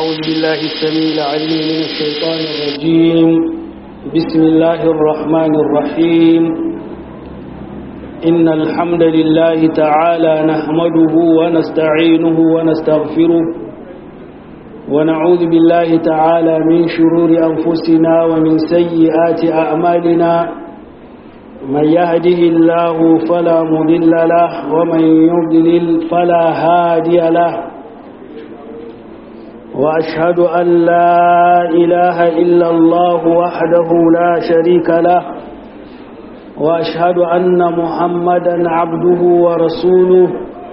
أعوذ بالله السميع العليم من الشيطان الرجيم بسم الله الرحمن الرحيم إن الحمد لله تعالى نحمده ونستعينه ونستغفره ونعوذ بالله تعالى من شرور أنفسنا ومن سيئات أعمالنا من يهده الله فلا مضل له ومن يضلل فلا هادي له وأشهد أن لا إله إلا الله وحده لا شريك له وأشهد أن محمدا عبده ورسوله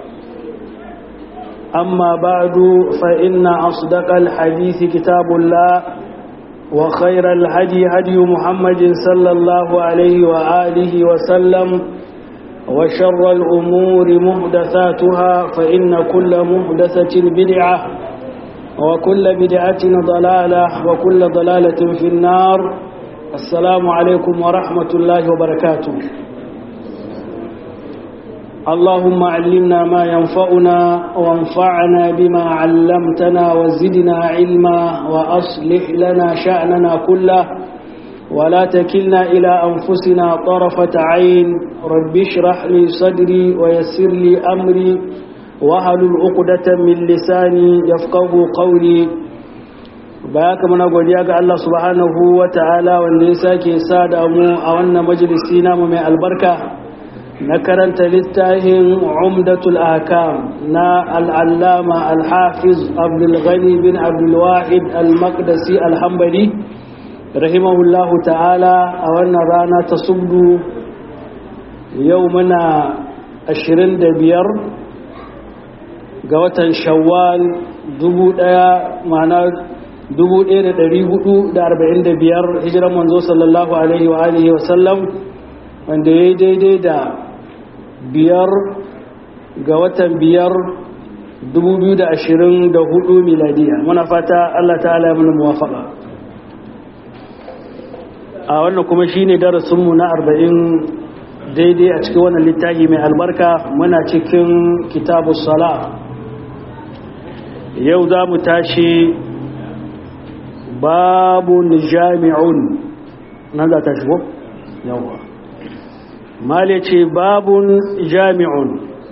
أما بعد فإن أصدق الحديث كتاب الله وخير الهدي هدي محمد صلى الله عليه وآله وسلم وشر الأمور محدثاتها فإن كل محدثة بدعة وكل بدعة ضلالة وكل ضلالة في النار السلام عليكم ورحمة الله وبركاته اللهم علمنا ما ينفعنا وانفعنا بما علمتنا وزدنا علما وأصلح لنا شأننا كله ولا تكلنا إلى أنفسنا طرفة عين رب اشرح لي صدري ويسر لي أمري wahalul uqdatan min lisani yafqahu qawli baka muna godiya ga Allah subhanahu wataala wanda ya sake sada mu a wannan majalisi namu mai albarka na karanta littafin umdatul ahkam na al-allama al-hafiz abdul ghani bin abdul wahid al-maqdisi al-hanbali rahimahullahu ta'ala a wannan rana ta subdu yau muna 25 ga watan shawwal dubu ɗaya ma'ana dubu ɗaya da ɗari hudu da arba'in da biyar hijiran manzo sallallahu alaihi wa alihi wa sallam wanda ya yi daidai da biyar ga watan biyar dubu biyu da ashirin da hudu miladiya muna fata allah ta'ala ya mana muwafaka a wannan kuma shine darasinmu na arba'in daidai a cikin wannan littafi mai albarka muna cikin kitabu sala yau za mu tashi babun jami'un nan za ta shigo? yawa male ce babun jami'un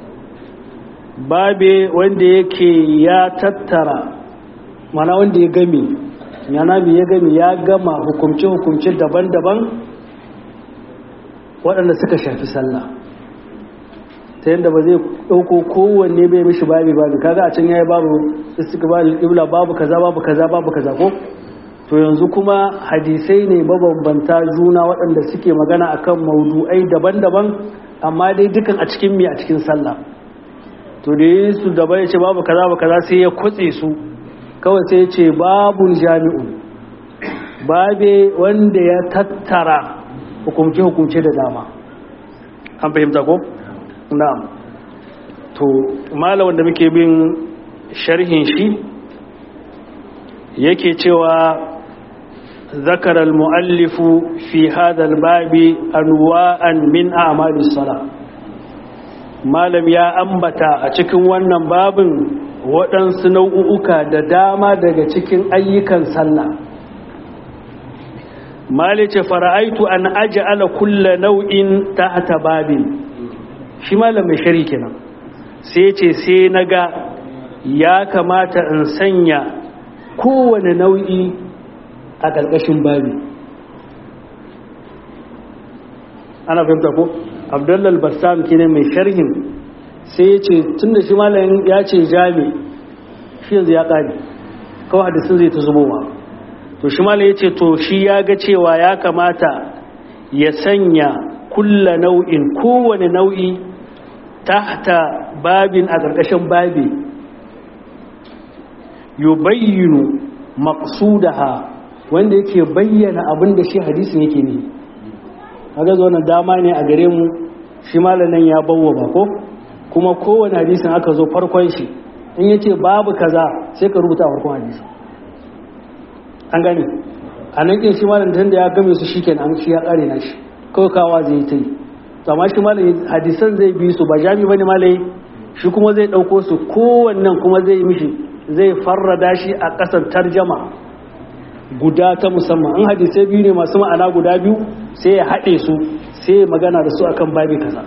babe wanda yake ya tattara mana wanda ya gami yana ya gami ya gama hukumce-hukumce daban-daban waɗanda suka shafi sallah ta yadda ba zai ɗauko kowanne bai mishi babi babi kaga a can yayi babu istiqbal ibla babu kaza babu kaza babu kaza ko to yanzu kuma hadisai ne mabambanta juna waɗanda suke magana akan maudu'ai daban-daban amma dai dukan a cikin mi a cikin sallah to da yi su da bai ce babu kaza babu kaza sai ya kutse su kawai sai ya ce babun jami'un babe wanda ya tattara hukumce-hukumce da dama an fahimta ko? na'am to malamin da muke bin sharhin shi yake cewa zakar al-mu'allifu fi hadha al-babi anwa'an min a'mali salat malam ya ambata a cikin wannan babin waɗansu nau'uka da dama daga cikin ayyukan sallah malice fara'aitu an aj'ala kulla nau'in tahta babin shi malam mai shari kenan sai ce sai naga ya kamata in sanya kowane nau'i a ƙarƙashin babi ana fahimta ko abdullal bassam kenan mai sharhin sai ya ce tun da shi malam ya ce jami shi yanzu ya ƙari kawai hadisun zai ta zubowa to shi malam ya ce to shi ya ga cewa ya kamata ya sanya kulla nau'in kowane nau'i tahta babin a ƙarƙashin babi yubayyinu maqsudaha wanda yake bayyana abin da shi hadisin yake ne kaga zo nan dama ne a gare mu shi malamin ya bawo ba ko kuma kowane hadisin aka zo farkon shi in yace babu kaza sai ka rubuta farkon hadisi an gane a nan kin shi malamin da ya game su shikenan an shi ya kare na shi kawai kawa zai ta yi amma shi malai hadisan zai bi su ba jami bane malai shi kuma zai dauko su kowannan kuma zai mishi zai farrada shi a ƙasar tarjama guda ta musamman in hadisai biyu ne masu ma'ana guda biyu sai ya haɗe su sai ya magana da su akan babi kaza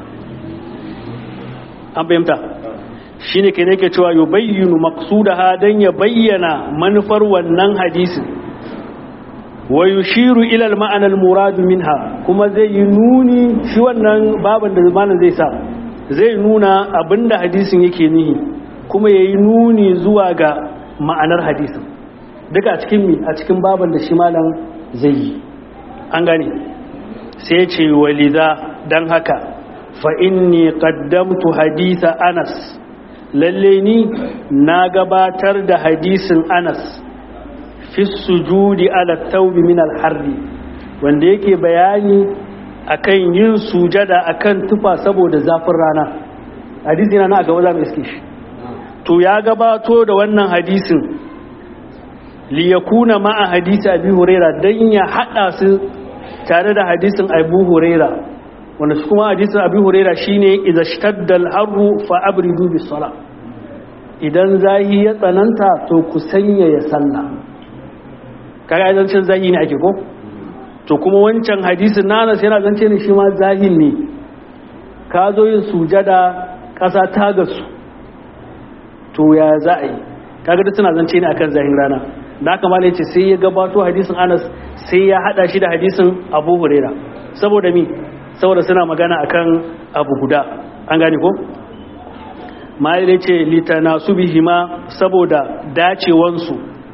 an fahimta shi ne ke ne ke cewa yi bayyanu maksudaha don ya bayyana manufar wannan hadisin wa yushiru ilal ma'anar muradu minha kuma zai yi nuni shi wannan baban da zamanin zai sa zai nuna abinda hadisin yake nihi kuma ya yi nuni zuwa ga ma'anar hadisin duka a cikin mi a cikin baban da shi malam zai yi an gane sai ce walida don haka fa inni qaddamtu haditha anas lalle ni na gabatar da hadisin anas fi sujudi ala taubi min alharri wanda yake bayani akan yin sujada akan tufa saboda zafin rana hadisi na a gaba za mu iske shi to ya gabato da wannan hadisin liyakuna ma'a hadisi abi huraira dan ya hada su tare da hadisin abu huraira wanda su kuma hadisin abu huraira shine idza shtadda al-harru fa abridu bis sala idan zahi ya tsananta to ku sanya ya sallah kaga zancen zahi ne ake ko to kuma wancan hadisin nanas yana zance ne shi ma zahil ne ka zo yin sujada ƙasa ta gasu to ya za a yi kaga duk suna zance ne akan zahin rana da haka malai ce sai ya gabato hadisin anas sai ya hada shi da hadisin abu huraira saboda mi saboda suna magana akan abu guda an gane ko malai ce litanasu bihima saboda dacewansu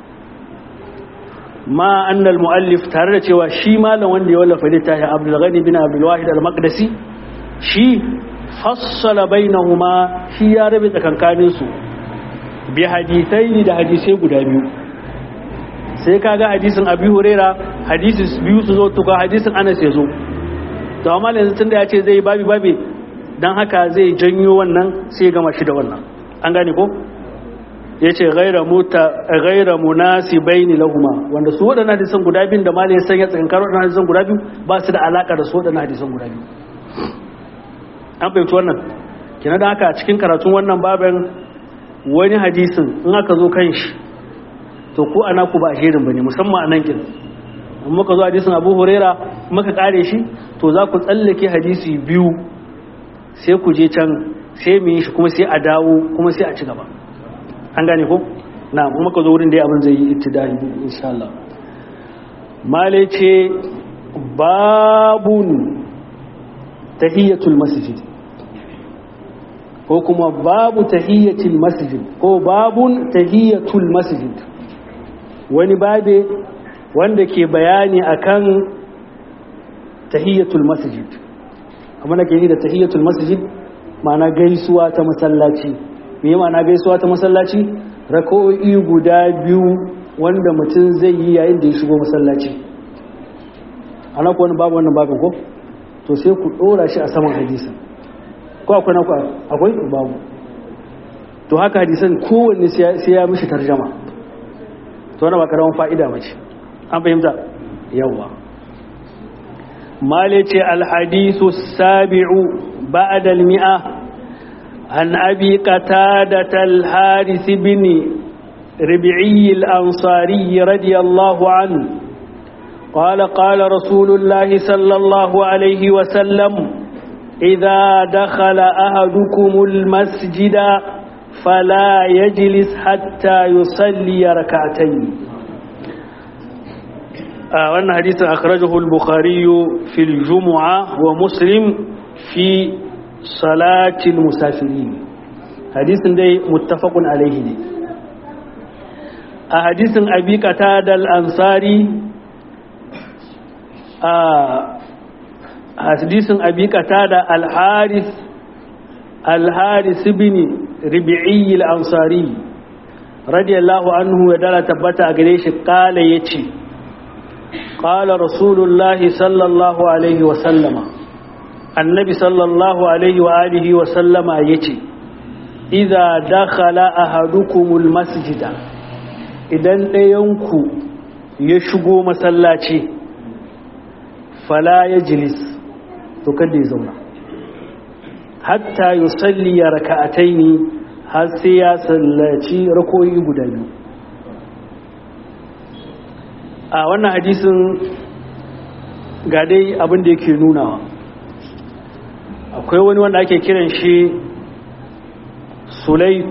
ma annal muallif tare da cewa shi malam wanda ya wallafa littafin Abdul Ghani bin Abdul Wahid al-Maqdisi shi fassala bainahuma shi ya rabe tsakankanin su bi hadisai da hadisai guda biyu sai kaga hadisin Abi Huraira hadisi biyu su zo tuka hadisin Anas ya zo to amma yanzu tunda ya ce zai babi babi dan haka zai janyo wannan sai gama shi da wannan an gane ko ya ce gaira munasi baini lahuma wanda su waɗannan hadisan guda biyu da malai san ya tsakin karo waɗannan hadisan guda biyu ba su da alaƙa da su waɗannan hadisan guda biyu an fahimci wannan kina da haka cikin karatun wannan baban wani hadisin in aka zo kan shi to ko ana ku ba a shirin bane musamman a nan kin in muka zo hadisin abu huraira muka kare shi to za ku tsallake hadisi biyu sai ku je can sai mu yi shi kuma sai a dawo kuma sai a ci gaba an gane ko na kuma ka zo wurin da abin zai yi ittidai insha Allah male ce babun tahiyatul masjid ko kuma babu tahiyatul masjid ko babun tahiyatul masjid wani babe wanda ke bayani akan tahiyatul masjid amma nake yi da tahiyatul masjid ma'ana gaisuwa ta masallaci me ma'ana gaisuwa ta masallaci rako'i guda biyu wanda mutum zai yi yayin da ya shigo masallaci ana ku wani babu wannan babin ko to sai ku dora shi a saman hadisan ko akwai na akwai babu to haka hadisan kowanne sai ya mishi tarjama to wani ba karamin fa'ida mace an fahimta yawa male ce alhadisu sabi'u ba'da al-mi'a عن أبي قتادة الحارث بن ربعي الأنصاري رضي الله عنه قال قال رسول الله صلى الله عليه وسلم إذا دخل أهدكم المسجد فلا يجلس حتى يصلي ركعتين آه وأن حديث أخرجه البخاري في الجمعة ومسلم في salatin musafiri hadisin dai muttafaqun alaihi ne a hadisin abi qatada al-ansari a hadisin abi qatada al-haris al-haris ibn rabi'i al-ansari radiyallahu anhu ya dala tabbata a gare shi kala yace qala rasulullahi sallallahu alaihi wa sallama annabi sallallahu alaihi wa alihi wa sallama yace idza dakhala ahadukumul masjida idan ɗayanku ya shigo masallaci fala yajlis to kada ya zauna hatta yusalli raka'ataini har sai ya sallaci rakoyi guda biyu a wannan hadisin ga dai abin da yake nunawa akwai wani wanda ake kiran shi sulaik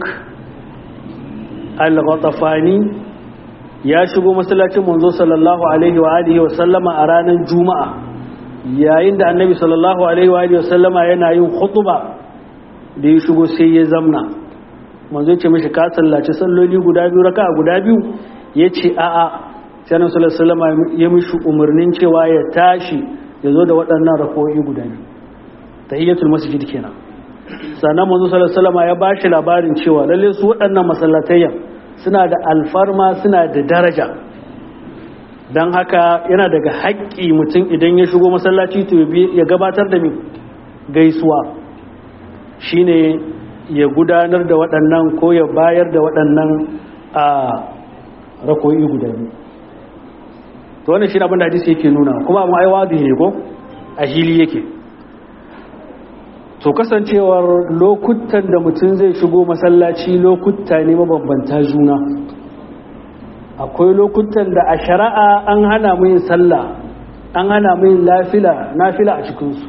al-ghatafani ya shigo masallacin manzo sallallahu alaihi wa alihi wa sallama a ranar juma'a yayin da annabi sallallahu alaihi wa alihi wa sallama yana yin khutba da ya shigo sai ya zamna manzo ya ce mishi ka sallaci salloli guda biyu raka guda biyu ya ce a'a sai annabi sallallahu alaihi wa sallama ya mishi umarnin cewa ya tashi ya zo da waɗannan rako'i guda biyu tahiyyatul masjid kenan sannan manzo sallallahu alaihi wasallam ya bashi labarin cewa lalle su waɗannan masallatayyan suna da alfarma suna da daraja dan haka yana daga haƙƙi mutum idan ya shigo masallaci to ya gabatar da mi gaisuwa shine ya gudanar da waɗannan ko ya bayar da waɗannan a rakoyi guda biyu to wannan shi abin da hadisi yake nuna kuma mu ai wadi ne ko a hili yake to kasancewar lokutan da mutum zai shigo masallaci lokuta ne mabambanta juna akwai lokutan da a shari'a an hana mu yin sallah an hana mu yin lafila nafila a cikinsu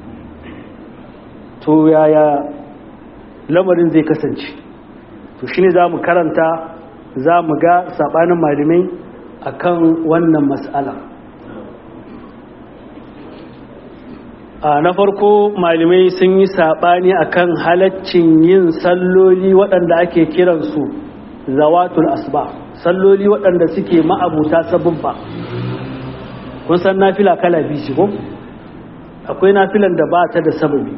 to yaya lamarin zai kasance to shine za mu karanta za mu ga saɓanin malamai akan wannan mas'ala na farko malamai sun yi saɓani akan halaccin yin salloli waɗanda ake kiransu zawatul asba salloli waɗanda suke ma'abuta sabubba kun san nafila kala biyu ko akwai nafilan da ba ta da sababi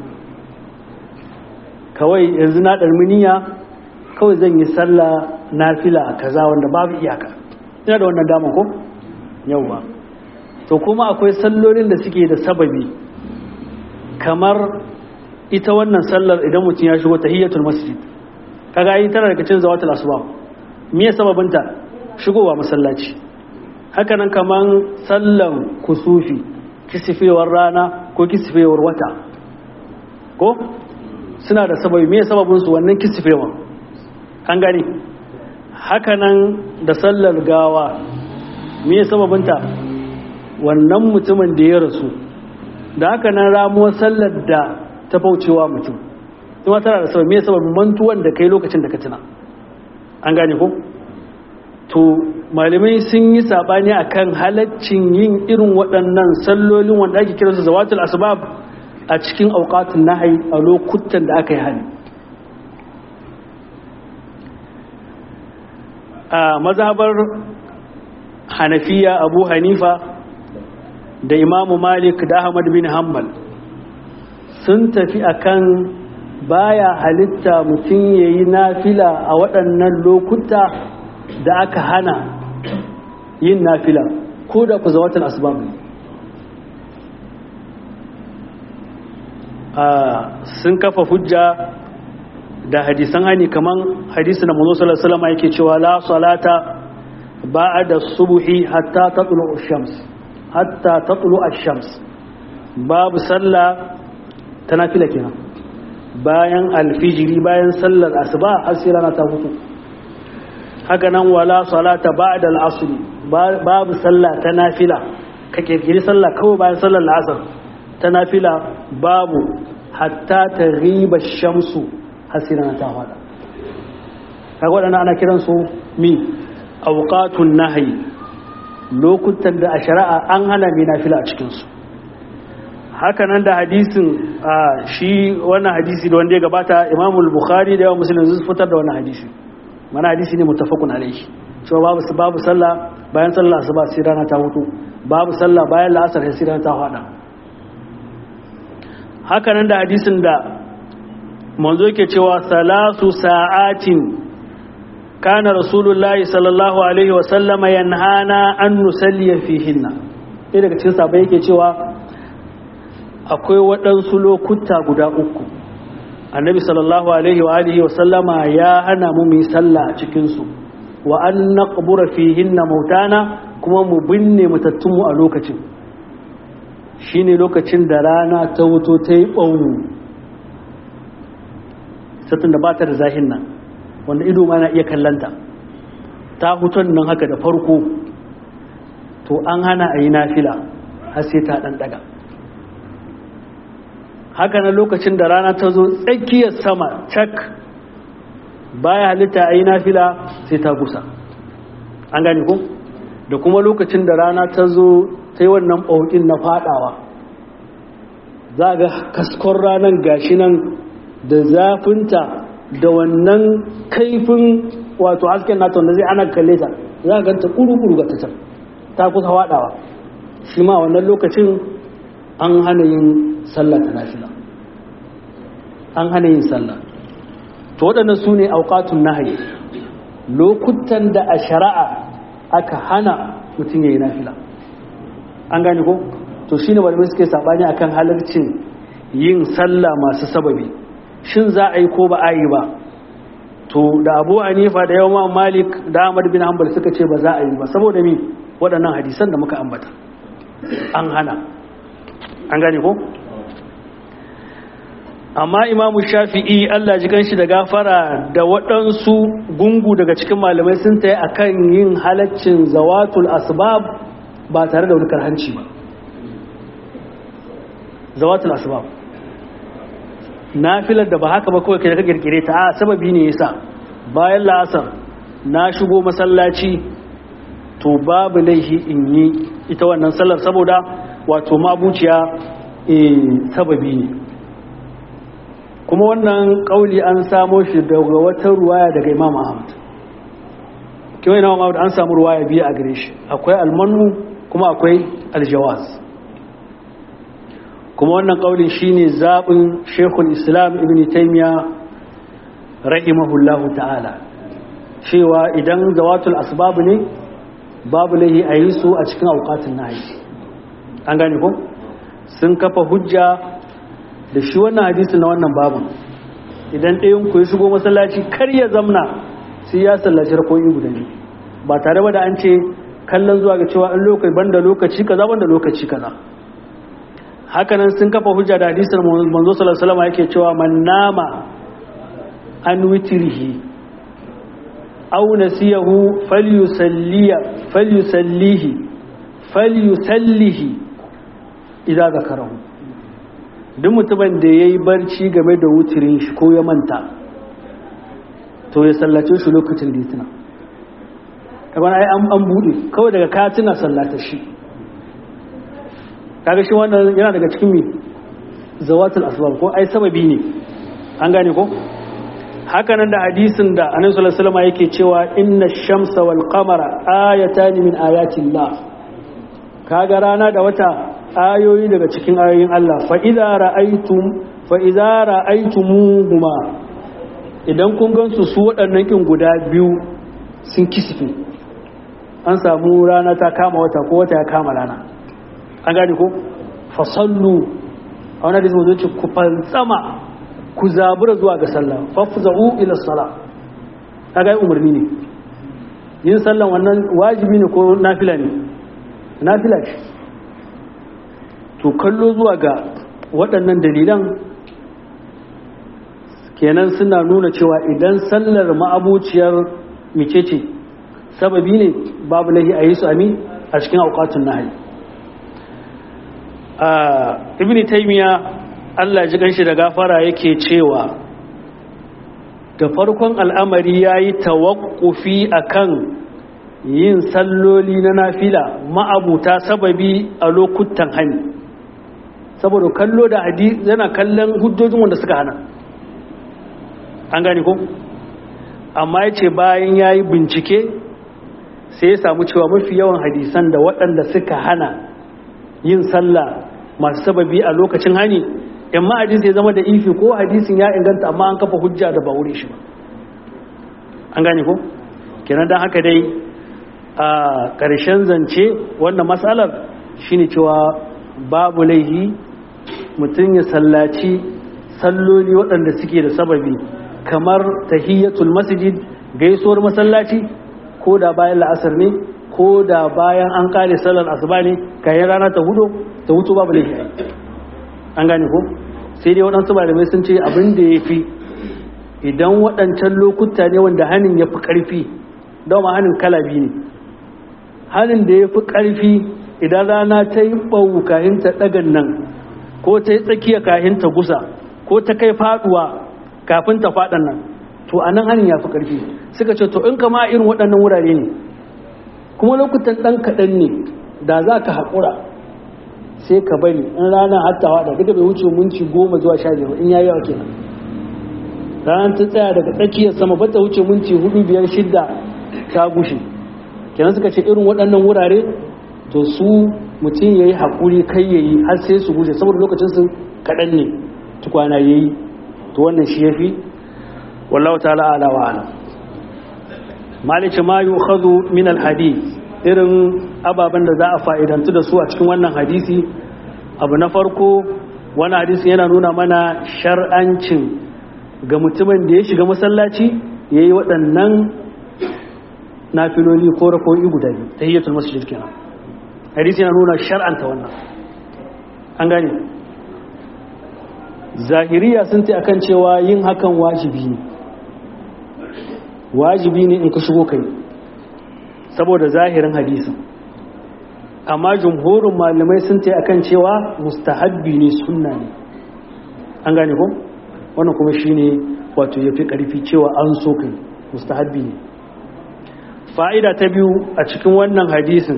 kawai yanzu na ɗarminiya kawai zan yi sallah nafila a kaza wanda babu iyaka ina da wannan dama ko yau ba to kuma akwai sallolin da suke da sababi kamar ita wannan sallar idan mutum ya shigo tahiyyatul masjid kaga yi tana daga cikin zawatul asbab me sababinta shigowa masallaci haka nan kaman sallan kusufi kisifewar rana ko kisifewar wata ko suna da sababi me sababin su wannan kisifewan an gani haka nan da sallar gawa me sababinta wannan mutumin da ya rasu da haka nan ramuwar sallar da ta faucewa mutum kuma tana da sabon me sababin mantuwan da kai lokacin da ka tuna an gane ko to malamai sun yi sabani akan halaccin yin irin waɗannan sallolin wanda ake kiransu zawatul asbab a cikin auqatun nahyi a lokutan da aka yi hali a mazhabar hanafiya abu hanifa da imamu malik da ahmad bin hanbal sun tafi akan baya halitta mutum ya yi nafila a waɗannan lokuta da aka hana yin nafila ko da ku zawatan asbab sun kafa hujja da hadisan hani kaman hadisi na manzo sallallahu alaihi wasallam yake cewa la salata ba'da subhi hatta tatlu ash-shams hatta tatlu ash-shams babu sallah ta nafila kenan bayan alfijiri bayan sallar asuba har sai rana ta fito haka nan wala salata ba'da al-asr babu sallah ta nafila ka kirkiri sallah kawai bayan sallar asar ta nafila babu hatta ta riba shamsu har sai rana ta fada kaga wadannan ana kiransu mi awqatun nahyi lokutan da a shari'a an hana mai nafila a cikinsu haka nan da hadisin shi wannan hadisi da wanda ya gabata imamul bukhari da yawan musulun zai fitar da wannan hadisi mana hadisi ne mutafakun alaihi cewa babu babu sallah bayan sallah asuba sai rana ta hutu babu sallah bayan la'asar sai rana ta hada haka nan da hadisin da manzo yake cewa salasu sa'atin kana rasulullahi sallallahu alaihi wa sallama yanhana an nusalliya fihinna sai daga cikin sabai yake cewa akwai waɗansu lokuta guda uku annabi sallallahu alaihi wa alihi wa sallama ya hana mu mu sallah a cikin su wa an naqbura fihinna mautana kuma mu binne matattunmu a lokacin shine lokacin da rana ta wuto ta yi ɓaunu satun da ba ta da zahin nan wanda ido ma na iya kallanta ta hutun nan haka da farko to an hana a yi nafila har sai ta ɗan ɗaga haka na lokacin da rana ta zo tsakiyar sama cak baya halitta a yi nafila sai ta gusa an gane ko da kuma lokacin da rana ta zo ta yi wannan ɓaukin na fadawa za ga kaskon ranar gashi nan da zafinta da wannan kaifin wato hasken nata wanda zai ana kalle ta za ga ta kuru-kuru ga ta ta kusa fadawa shi ma wannan lokacin an hana yin sallah ta nafila an hana yin sallah to waɗannan su ne auƙatun nahayi lokutan da a shari'a aka hana mutum ya yi nafila an gane ko to shine malamai suke sabani akan halarcin yin sallah masu sababi shin za a yi ko ba a yi ba to da abu anifa da yawan malik da ahmad bin hanbal suka ce ba za a yi ba saboda mi waɗannan hadisan da muka ambata an hana an gane ko amma imamu shafi'i allah ji ganshi da gafara da waɗansu gungu daga cikin malamai sun ta yi a kan yin halaccin zawatul asbab ba tare da wani karhanci ba zawatul asbab nafilar da ba haka ba kawai kai da ka kirkire ta a sababi ne yasa bayan la'asar na shigo masallaci to babu laihi in yi ita wannan sallar saboda wato mabuciya sababi ne kuma wannan kauli an samo shi daga wata ruwaya daga imam ahmad kiwai na ahmad an samu ruwaya biyu a gare shi akwai almanu kuma akwai aljawaz kuma wannan kaulin shine zaɓin shekul islam ibn taimiya rahimahullahu ta'ala cewa idan zawatul asbabu ne babu laihi a yi su a cikin aukatun nahi an gane ko sun kafa hujja da shi wannan hadisi na wannan babu idan ɗayan ku ya shigo masallaci kar ya zamna sai ya sallaci rakoyi guda ne ba tare ba da an ce kallon zuwa ga cewa an lokaci banda lokaci kaza banda lokaci kaza hakanan sun kafa hujja da hadisin manzo sallallahu alaihi wasallam yake cewa man nama an witrihi aw nasiyahu falyusalliya falyusallihi falyusallihi idza zakarahu duk mutumin da yayi barci game da wutirin shi ko ya manta to ya sallace shi lokacin da ya tuna kaga ai an bude kawai daga ka tuna sallata shi kaga shi wannan yana daga cikin mi zawatul asbab ko ai sababi ne an gane ko haka nan da hadisin da annabi sallallahu alaihi wasallam yake cewa inna shamsa wal qamara ayatan min ayatillah kaga rana da wata ayoyi daga cikin ayoyin Allah fa idza ra'aytum fa idza ra'aytumuhuma idan kun gansu su waɗannan kin guda biyu sun kisfe an samu rana ta kama wata ko wata ya kama rana an gane ko fasallu a wani hadisi mazo ce ku fantsama ku zabura zuwa ga sallah fafza'u ila sala kaga yi umarni ne yin sallan wannan wajibi ne ko nafila ne nafila ce to kallo zuwa ga waɗannan dalilan kenan suna nuna cewa idan sallar ma'abuciyar micece sababi ne babu lahi a yi su ami a cikin aukatun nahayi ibn taymiya Allah ji ganshi da gafara yake cewa da farkon al'amari yayi tawakkufi akan yin salloli na nafila ma'abuta sababi a lokutan hani saboda kallo da hadisi yana kallon hujjojin wanda suka hana an gane ko amma yace bayan yayi bincike sai ya samu cewa mafi yawan hadisan da waɗanda suka hana yin sallah masu sababi a lokacin hani in ma hadisi ya zama da ifi ko hadisin ya inganta amma an kafa hujja da ba wuri shi ba an gane ko kenan dan haka dai a ƙarshen zance wannan matsalar shine cewa babu laihi mutum ya sallaci salloli waɗanda suke da sababi kamar tahiyyatul masjid gaisuwar masallaci ko da bayan la'asar ne ko da bayan an kare sallar asuba ne kayan rana ta hudu ta hutu babu laifi an gane ko sai dai waɗansu malamai sun ce abin da ya fi idan waɗancan lokuta ne wanda hannun ya fi ƙarfi dama hannun kala biyu ne hannun da ya fi ƙarfi idan rana ta yi ɓau kahin ta ɗagan nan ko ta yi tsakiya kahin ta gusa ko ta kai faɗuwa kafin ta faɗan nan to a nan hannun ya fi ƙarfi suka ce to in kama irin waɗannan wurare ne kuma lokutan ɗan kaɗan ne da za ka haƙura sai ka bari in rana hattawa da duka bai wuce minti goma zuwa sha biyar in yayi yawa kenan ranar ta tsaya daga tsakiyar sama ba ta wuce minti hudu biyar shidda ta gushe kenan suka ce irin waɗannan wurare to su mutum ya yi haƙuri kai ya yi har sai su gushe saboda lokacin su kaɗan ne tukwana ya yi to wannan shi ya fi wallahu ta'ala ala wa ala malice ma yi min alhadith irin ababen da za a fa'idantu da su a cikin wannan hadisi abu na farko wani hadisi yana nuna mana shar'ancin ga mutumin da ya shiga masallaci ya yi waɗannan nafiloli ko rako'i guda biyu ta hiyyatul masjid kenan hadisi yana nuna shar'anta wannan an gane zahiriya sun ta akan cewa yin hakan wajibi ne wajibi ne in ka shigo kai saboda zahirin hadisin amma jumhurin malamai sun ta akan cewa mustahabbi ne sunna ne an gane ko wannan kuma shine wato yafi karfi cewa an so kai mustahabbi ne fa'ida ta biyu a cikin wannan hadisin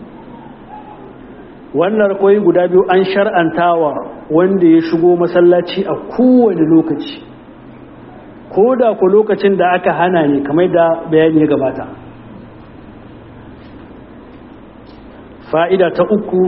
wannan rakoyi guda biyu an shar'antawa wanda ya shigo masallaci a kowane lokaci ko da ku lokacin da aka hana ne kamar da bayani ya gabata fa'ida ta uku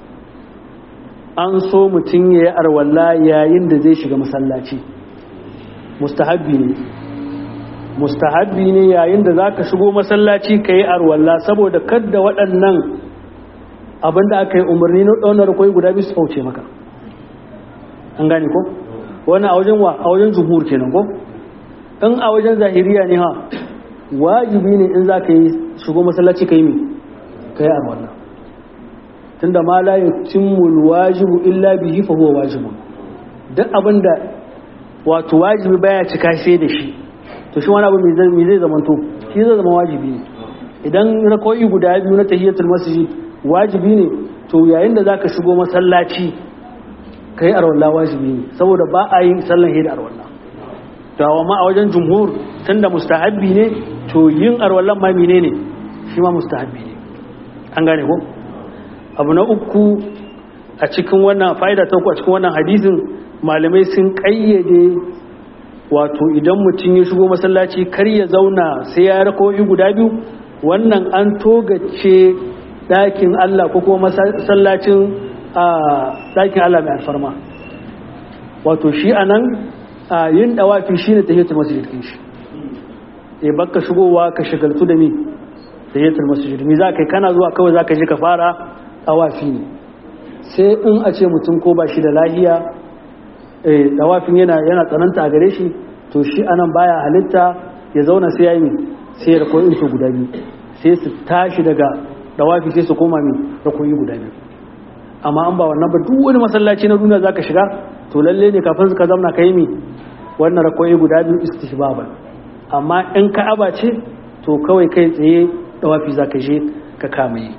an so mutum ya yi arwalla yayin da zai shiga masallaci mustahabbi ne mustahabbi ne yayin da za ka shigo masallaci ka yi arwalla saboda kadda waɗannan abinda aka yi umarni na ɗaunar kwai guda biyu su fauce maka an gane ko wani a wajen wa a wajen zuhur kenan ko in a wajen zahiriya ne ha wajibi ne in za ka yi shigo masallaci ka yi mi ka yi arwalla tunda ma la yutimmul wajibu illa bihi fa huwa wajibun duk abinda wato wajibi baya cika sai da shi to shi wani abu me zai me zai zamanto shi zai zama wajibi ne idan rakoi guda biyu na tahiyatul masjid wajibi ne to yayin da zaka shigo masallaci kai arwalla wajibi ne saboda ba a yin sallan hidda arwalla to amma a wajen jumhur tunda mustahabbi ne to yin arwallan ma menene shi ma mustahabbi ne an gane ko abu na uku a cikin wannan fa'ida ta uku a cikin wannan hadisin malamai sun kayyade wato idan mutum ya shigo masallaci kar ya zauna sai ya rakoyi guda biyu wannan an togace ɗakin Allah ko kuma masallacin ɗakin Allah mai alfarma wato shi a nan yin ɗawafi shi ne tahiyatul masjid ɗin shi e baka shigowa ka shagaltu da mi tahiyatul masjid mi za ka yi kana zuwa kawai za ka je ka fara ɗawafi ne sai in a ce mutum ko ba shi da lahiya ɗawafin yana yana tsananta a gare shi to shi anan baya halitta ya zauna sai ya yi sai ya rakoyi su guda biyu sai su tashi daga ɗawafi sai su koma mi rakoyi guda biyu amma an ba wannan ba duk wani masallaci na duniya zaka shiga to lalle ne kafin ka zauna ka yi mi wannan rakoyi guda biyu istihbaban amma in ka'aba ce to kawai kai tsaye ɗawafi zaka je ka kama yi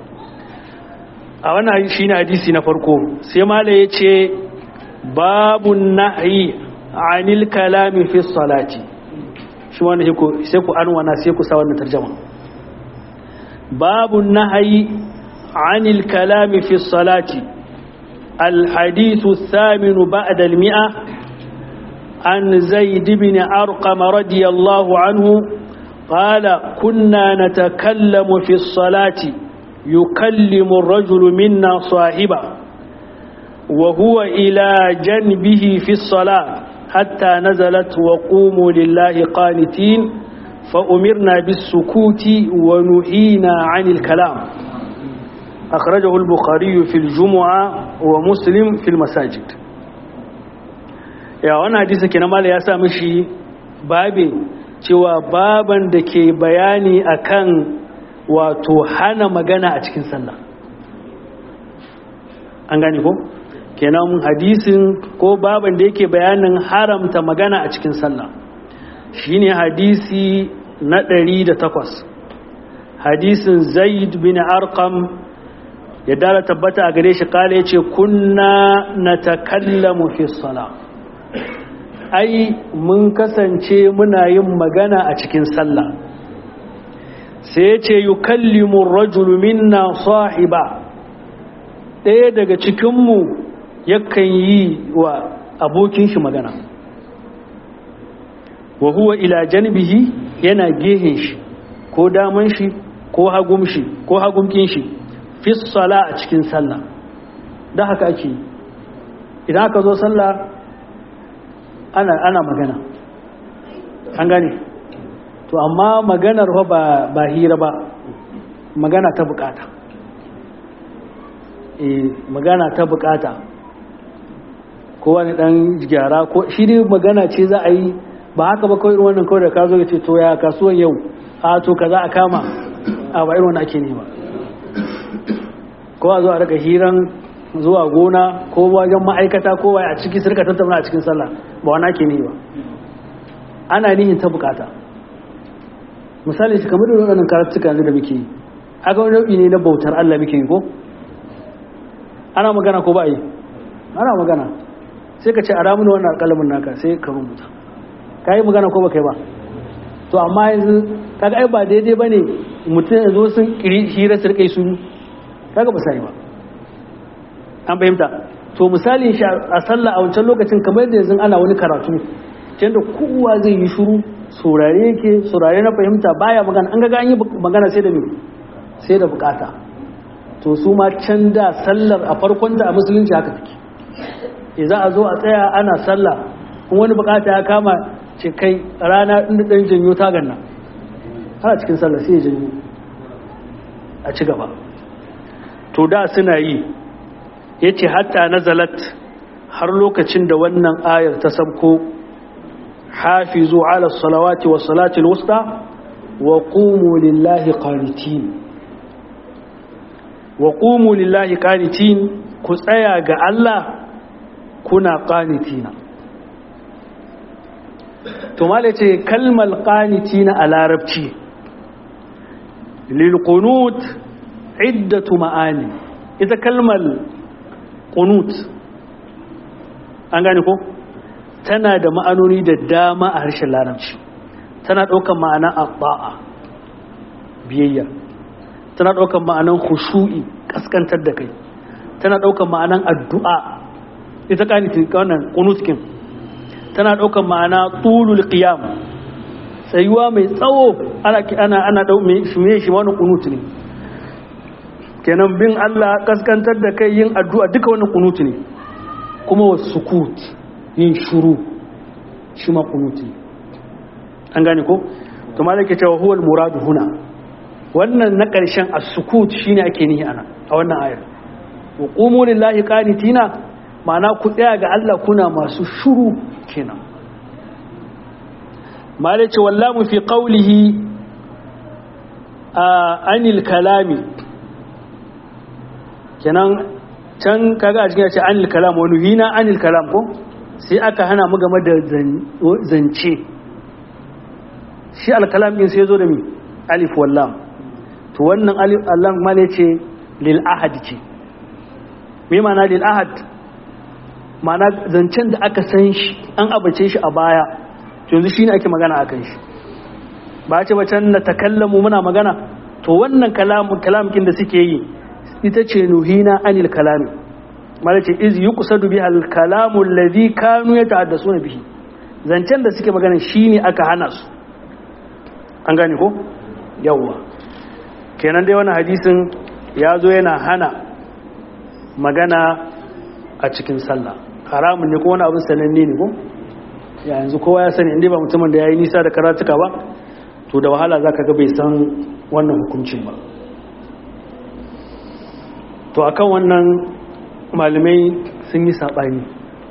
a wannan shi ne hadisi na farko sai mala ya ce babu nahi anil kalami fi salati shi wannan sai ku anwana sai ku sa wannan tarjama babu nahi anil kalami fi salati الحديث الثامن بعد المئة عن زيد بن أرقم رضي الله عنه قال كنا نتكلم في الصلاة يكلم الرجل منا صاحبه وهو إلى جنبه في الصلاة حتى نزلت وقوموا لله قانتين فأمرنا بالسكوت ونهينا عن الكلام أخرجه البخاري في الجمعة ومسلم في المساجد يا وانا حديثة كنما يا سامشي بابي cewa baban da ke bayani akan wato hana magana a cikin sallah an gane ko kenan hadisin ko baban da yake bayanin haramta magana a cikin sallah shine hadisi na ɗari da takwas hadisin zaid bin arqam ya dala tabbata a gare shi kala ya ce kunna na takallamu fi sala ai mun kasance muna yin magana a cikin sallah sai ya ce yi kallimun rajulu minna sahiba ɗaya daga cikinmu yakan yi wa abokin shi magana wa huwa ila janbihi yana gehen shi ko daman shi ko hagum shi ko hagumkin shi fi sala a cikin sallah da haka ake idan aka zo sallah ana ana magana an gane to amma maganar ba ba hira ba magana ta bukata eh magana ta bukata ko wani dan gyara ko shi dai magana ce za a yi ba haka ba kawai wannan kawai da ka zo ya ce to ya kasuwan yau a to kaza a kama a ba irin wani ake ne ba ko a zo a rika hiran zuwa gona ko wajen ma'aikata ko a ciki sirka tattauna a cikin sallah ba wani ake ne ba ana nihin ta bukata misali shi kamar da waɗannan karatuka yanzu da muke yi aka wani nau'i ne na bautar Allah muke yi ko ana magana ko ba yi ana magana sai ka ce a ramuna wannan alƙalamin naka sai ka rubuta ka yi magana ko ba kai ba to amma yanzu kaga ai ba daidai ba ne mutum ya zo sun kiri hira su rika su kaga ba sai ba an fahimta to misali shi a sallah a wancan lokacin kamar da yanzu ana wani karatu da kowa zai yi shuru saurare yake saurare na fahimta baya magana an ga an yi magana sai da me sai da bukata to su ma can da sallar a farkon ta a musulunci haka take e za a zo a tsaya ana sallah in wani bukata ya kama ce kai rana inda dan janyo tagan nan har cikin sallah sai ya janyo a ci gaba to da suna yi yace hatta nazalat har lokacin da wannan ayar ta sabko hafizu ala salawati was salati alwusta wa qumu lillahi qanitin wa qumu lillahi qanitin ku tsaya ga Allah kuna qanitina to mala ce kalmal qanitina a larabci lil qunut iddatu ma'ani ita kalmal qunut an gane ko tana da ma'anoni da dama a harshen larabci tana ɗaukar ma'anan abba'a biyayya tana ɗaukar ma'anan khushu'i kaskantar da kai tana ɗaukar ma'anan addu'a ita kanitin wannan kunutkin tana ɗaukar ma'ana tulul qiyam tsayuwa mai tsawo ana ana ana dau mai shume shi wani kunut ne kenan bin Allah kaskantar da kai yin addu'a duka wannan kunut ne kuma wasukut yin shuru shi ma kunuti an gane ko to ma ke cewa huwal muradu huna wannan na ƙarshen as-sukut shine ake nihi ana a wannan ayar wa qumu lillahi qanitina ma'ana ku tsaya ga Allah kuna masu shuru kenan mala ce wallamu fi qawlihi anil kalami kenan can kaga a cikin ya ce anil kalam wani hina anil kalam ko sai aka hana mu game da zance shi alkalam din sai zo da mi alif wallam to wannan alif wallam male ce lil ahad ce me ma'ana lil ahad ma'ana zancen da aka san shi an abace shi a baya to yanzu shine ake magana akan shi ba ce ba can na takallamu muna magana to wannan kalamu kalamkin da suke yi ita ce nuhina anil kalami mala ce iz yuqsadu biha al kalamu alladhi kanu yata'addasuna bihi zancen da suke magana shine aka hana su an gane ko yawwa kenan dai wannan hadisin ya zo yana hana magana a cikin sallah haramun ne ko wani abin sananne ne ko ya yanzu kowa ya sani inda ba mutumin da ya yi nisa da karatuka ba to da wahala za ka ga bai san wannan hukuncin ba to akan wannan malamai sun yi saɓani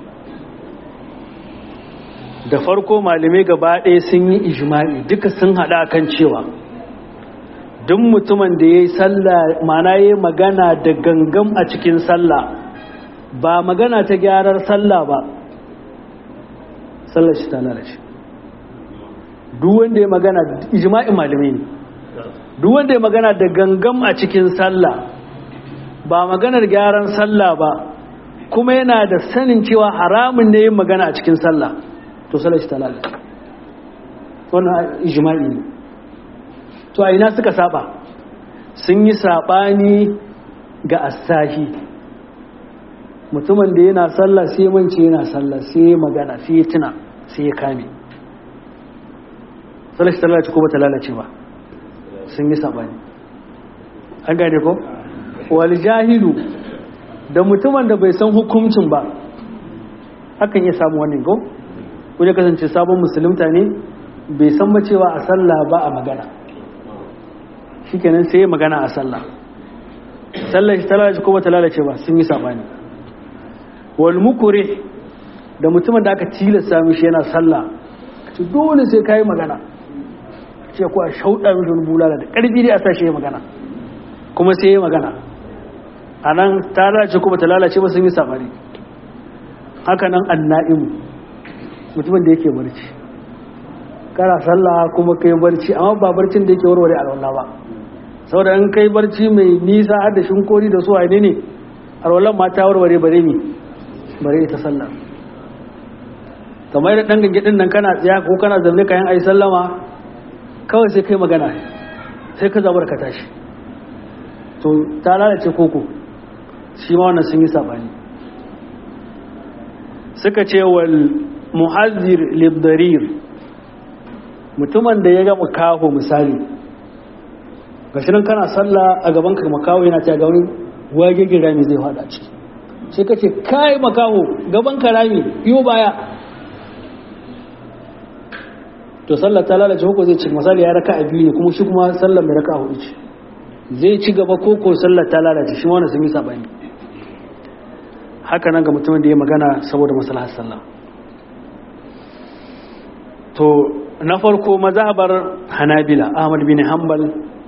da farko malamai gaba ɗaya sun yi ijma'i duka sun haɗa kan cewa duk mutumin da ya yi sallah mana ya yi magana da gangam a cikin sallah ba magana ta gyarar sallah ba sallar shi ta lalace duk wanda ya magana ijma'in malamai ne duk wanda ya magana da gangam a cikin sallah ba maganar gyaran sallah ba kuma yana da sanin cewa haramun ne yin magana a cikin sallah to sallar shi ta lalata wannan ijma'i ne to a ina suka saba sun yi sabani ga asahi mutumin da yana sallah sai mance yana sallah sai magana sai ya tuna sai ya kame sallar shi ta lalace ko ba ta lalace ba sun yi sabani an gane ko wal jahilu da mutumin da bai san hukuncin ba hakan ya samu wannan ko ko ya kasance sabon musulunta ne bai san ba cewa a sallah ba a magana shikenan sai ya magana a sallah sallar shi ta lalace ko ba ta lalace ba sun yi sabani wal mukure da mutumin da aka tilasta mishi yana sallah to dole sai kai magana ce ko a shauɗa mishi bulala da ƙarfi dai a sa shi ya magana kuma sai ya magana a nan ta lalace kuma ta lalace ba sun yi sabani haka nan anna'imu mutumin da yake barci kana sallah kuma kai barci amma ba barcin da yake warware alwala ba saboda in kai barci mai nisa har da shinkori da su ne ne alwalan ma ta warware bare mi bare ita sallah kamar da dan gangidin nan kana tsaya ko kana zaune kayan ayi sallama kawai sai kai magana sai ka zabar ka tashi to ta lalace koko shi ma wannan sun yi sabani suka ce wal muhazzir libdarir mutumin da ya ga makaho misali gashi nan kana sallah a gaban ka makaho yana ta gauni wage rami zai fada ciki sai ka ce kai makaho gaban ka rami yo baya to sallah ta lalace ko zai ci misali ya raka a biyu ne kuma shi kuma sallar mai raka a hudu ce zai ci gaba ko ko sallar ta lalace shi wani sun yi sabani haka nan ga mutumin da ya magana saboda maslahar sallah to na farko mazhabar hanabila ahmad bin hanbal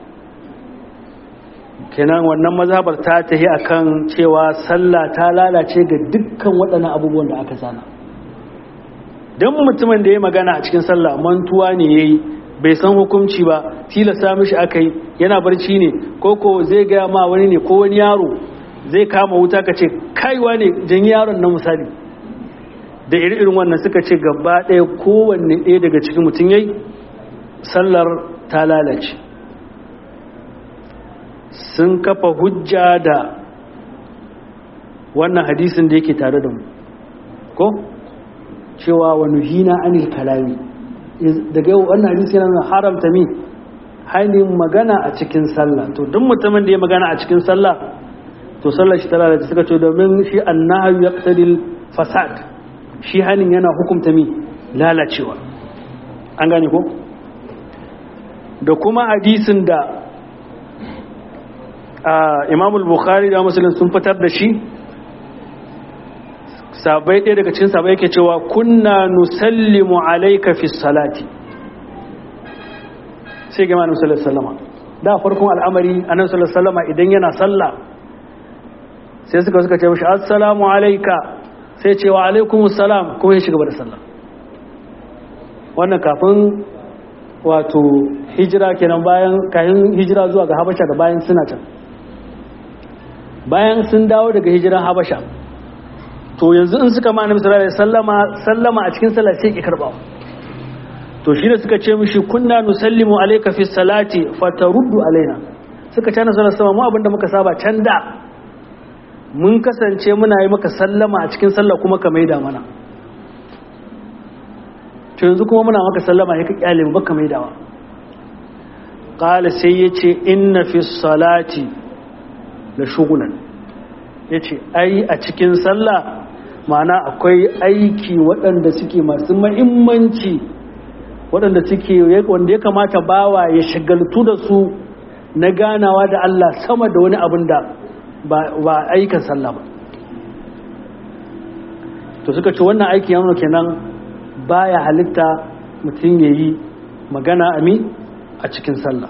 kenan wannan mazhabar ta tahi akan cewa sallah ta lalace ga dukkan waɗannan abubuwan da aka sana don mutumin da ya magana a cikin sallah mantuwa ne ya yi bai san hukunci ba tilasta mishi aka yi yana barci ne ko ko zai gaya ma wani ne ko wani yaro zai kama wuta ka ce kaiwa ne jan yaron na misali da iri-irin wannan suka ce gaba ɗaya kowanne ɗaya daga cikin mutum yayi sallar ta lalace sun kafa hujja da wannan hadisin da yake tare da mu ko cewa wani hina anil kalami daga yau wannan hadisi yana haramta mi hainin magana a cikin sallah to duk mutumin da ya magana a cikin sallah to sallar shi ta lalace suka ce domin shi annahu yaqtadil fasad shi hanin yana hukumta mi lalacewa an gane ko da kuma hadisin da Imam al-Bukhari da Muslim sun fitar da shi sabai ɗaya daga cikin sabai yake cewa kunna nusallimu alayka fi salati sai ga Annabi sallallahu alaihi wasallam da farkon al'amari Annabi sallallahu alaihi wasallam idan yana sallah sai suka suka ce mishi assalamu alayka sai ce wa alaikumus salam kuma ya shiga da sallah wannan kafin wato hijira kenan bayan kayan hijira zuwa ga Habasha da bayan suna can bayan sun dawo daga hijiran Habasha to yanzu in suka ma annabi sallallahu alaihi sallama sallama a cikin sallah sai ki karba to shi da suka ce mishi kunna nusallimu alayka fi salati fataruddu alaina suka ce na sallallahu alaihi mu abinda muka saba can da mun kasance muna yi maka sallama a cikin sallah kuma ka maida mana to yanzu kuma muna maka sallama sai ka kyale mu baka maidawa qala sai yace inna fi salati la shughlan yace ai a cikin sallah ma'ana akwai aiki waɗanda suke masu mahimmanci waɗanda suke wanda ya kamata bawa ya shagaltu da su na ganawa da Allah sama da wani abin da ba aikin sallah ba to suka ce wannan aiki yamma kenan baya halitta mutum ya yi magana ami a cikin sallah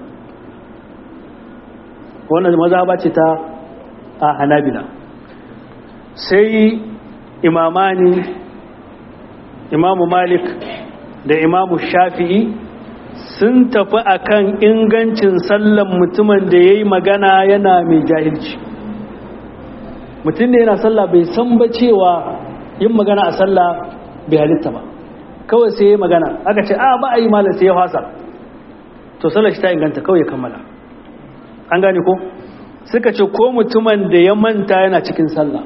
wannan maza ba ce ta a hanabila sai imamani imamu malik da imamu shafi'i sun tafi akan ingancin sallan mutumin da ya yi magana yana mai jahilci mutum da yana sallah bai san ba cewa yin magana a sallah bai halitta ba kawai sai ya yi magana aka ce a ba a yi malar sai ya fasa to sallar shi ta inganta kawai ya kammala an gane ko suka ce ko mutumin da ya manta yana cikin sallah